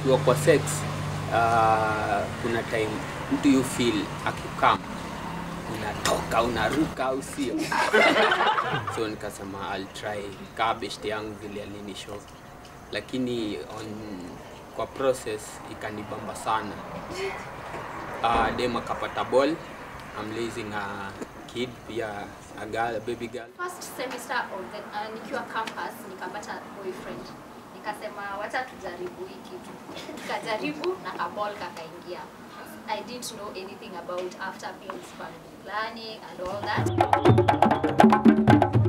ukiwa kwa sex uh, kuna time mtu you feel akikam unatoka unaruka au sio so nikasema I'll try kaa best yangu vile alinishow lakini on, kwa process ikanibamba sana uh, dem akapata ball I'm raising a kid pia a girl, a baby girl First semester of the, uh, nikiwa campus nikapata boyfriend nikasema wacha tujaribu hii kitu tukajaribu na kabol kakaingia I didn't know anything about after pills family planning and all that